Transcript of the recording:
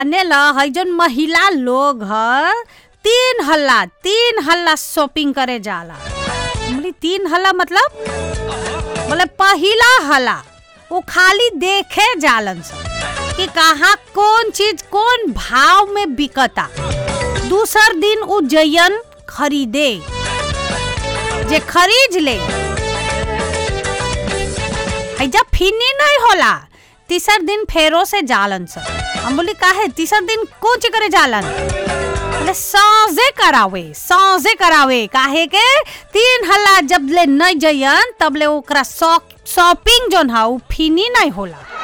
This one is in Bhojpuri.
जाने ल है जौन महिला लोग ह तीन हल्ला तीन हल्ला शॉपिंग करे जाला बोली तीन हल्ला मतलब बोले पहिला हल्ला वो खाली देखे जालन सन कि कहाँ कौन चीज कौन भाव में बिकता दूसर दिन उ जयन खरीदे जे खरीद ले है जब फिनी नहीं होला तीसर दिन फेरो से जालन सन हम बोली काहे तीसर दिन कौन चीज करे जालन बोले साँझे करावे साँझे करावे काहे के तीन हल्ला जब ले नहीं जयन तब ले ओकरा शॉपिंग जोन है उ फिनी नहीं होला